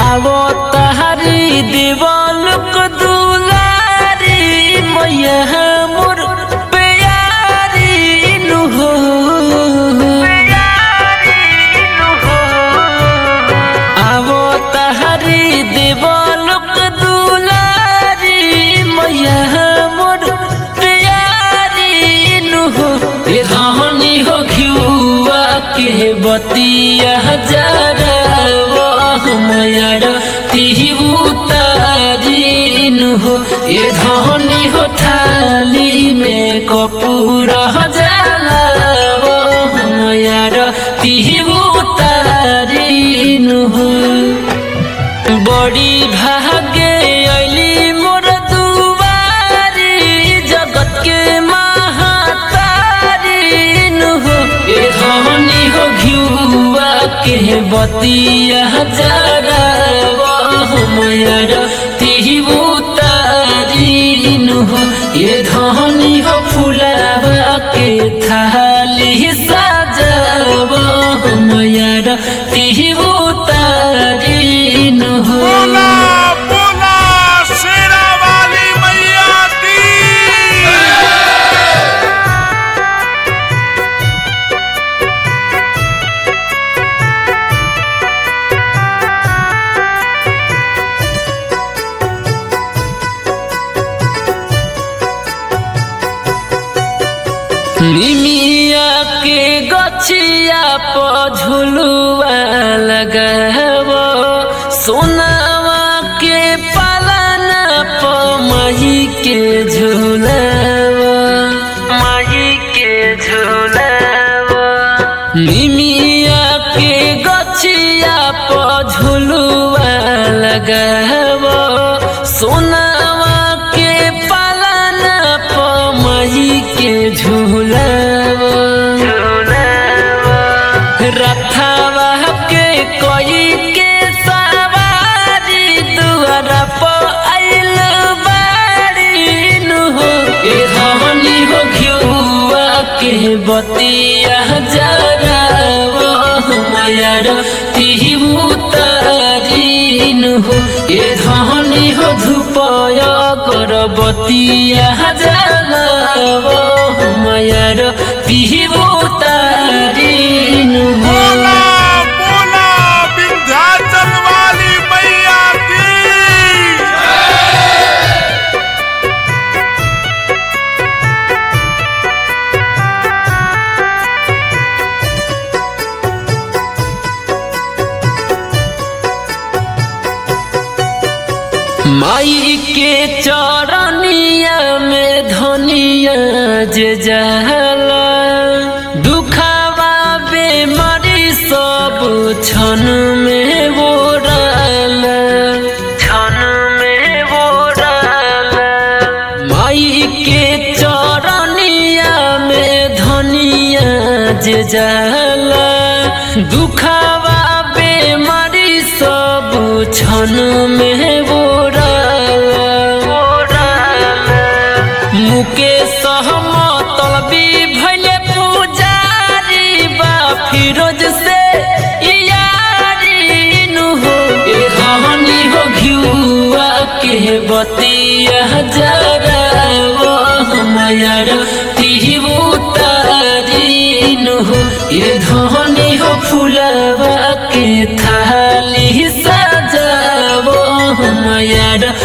आवो तहरी दिवालुक दुलारी मैया मोर प्यारी नु हो आवो तहरी दिवालुक दुलारी मैया मोर प्यारी नु हो ए रहनी हो घिउआ के बतिया जरा वो हमयर तिहु तारीन हो ए धनी हो थाली में कपूर जाला वो हमयर तिहु तारीन हो बड़ी भागे अली मोर दुआरी जगत के महातारी नु हो ए धनी हो घिउआ के बतिया जरा वो हमयर तिहु तारी नु हो ए धनी हो फुलावा के थाली सजाव हमयर तिहु तारी नु हो बोला बोला शेरा वाली मैया की निमिया के गछिया प झुलुआ लगाव सोनावा के पालना प मही के झुलाव मही के झुलाव निमिया के गछिया प झुलुआ लगाव सोनावा के पालना प मही के झुलाव रथावा के कोई के सवारी दुआरा प आइल बाड़ी नु हो ए हमनी हो घिउआ के बतिया जरा वो हमयर तिहु तारीन हो ए धनी हो धुपय कर बतिया जरा वो हमयर तिहु तारीन हो बोला बोला विंध्याचल वाली मैया की माई के चरनिया में धनिया जे जाला दुखावा बेमारी सब क्षण में बोराल क्षण में बोराल माई के चरनिया में धनिया जे जाला दुखावा बेमारी सब क्षण में बोराल मुकेश तलबी भैले पुजारी बा फिरोज से यारी नु हो ए हमनी हो घिउआ के बतिया जरा वो हमयर तिहु तारी नु हो ए धनी हो फुलवा के थाली सजावो हमयर